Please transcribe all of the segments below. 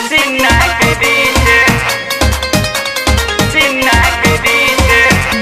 Sinna que dice Sinna que dice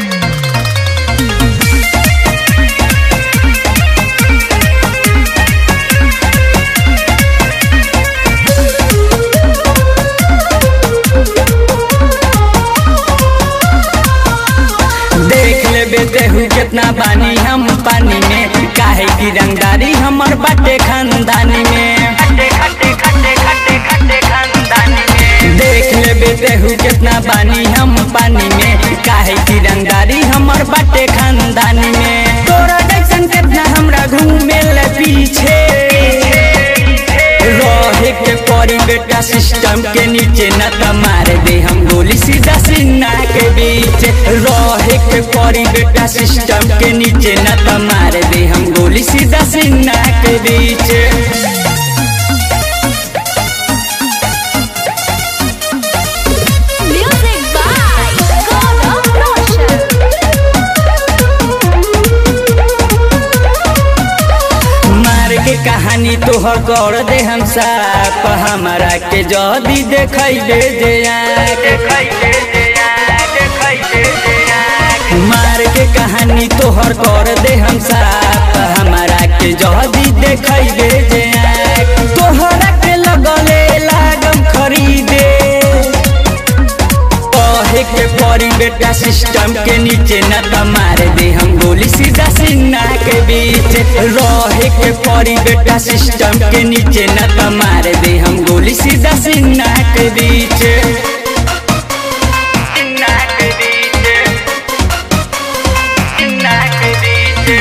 देख ले बेदेहू कितना बानी हम पानी में काहे की रंगदारी हमर बाटे खानदानी में खट्टे खट्टे खट्टे खट्टे खट्टे खानदानी में देख ले बेदेहू कितना बानी हम पानी में काहे की रंगदारी हमर बाटे खानदानी में तोरा जैसन कितना हमरा घूमे ले पीछे रहे के परी बेटा सिस्टम के नीचे न त मार दे हम गोली सीधा सीना के बीच रहे के परी बेटा सिस्टम के नीचे न त मार दे हम गोली सीधा सीना के बीच Music by God of Roshan. मार के कहानी तोहर कर दे हम साफ हमारा के जदी देखै दे जे आँख। देखै दे दे आ देखै दे दे आ मार के कहानी तोहर कर दे हम साफ हमारा के जदी देखै दे जे आँख। तोहरा के लगले लागम खरीदे कहे के परी बेटा सिस्टम के नीचे न त मार दे हम गोली सीधा सीना के बीच रहे के परी बेटा सिस्टम के नीचे न त मार दे हम गोली सीधा सीना के बीच Sinna que dice Sinna que dice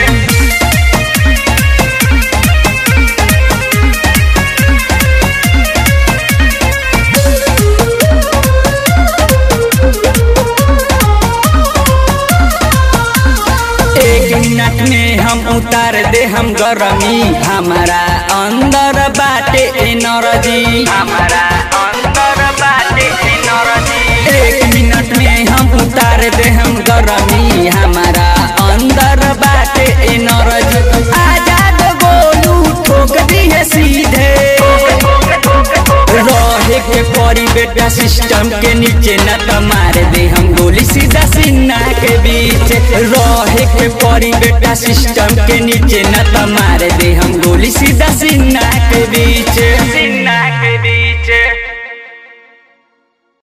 एक मिनट में हम उतार दे हम गरमी हमारा अंदर बाटे एनर्जी हमारा अंदर बाटे एनर्जी एक मिनट में हम उतार दे हम गरमी हमारा अंदर बाटे एनर्जी आजाद गोलू ठोक दी है सीधे रहे के परी बेटा सिस्टम के नीचे न त मार दे हम गोली सीधा सीना के बीच रहे के परी बेटा सिस्टम के नीचे न त मार दे हम गोली सीधा सीना के बीच Sinna que dice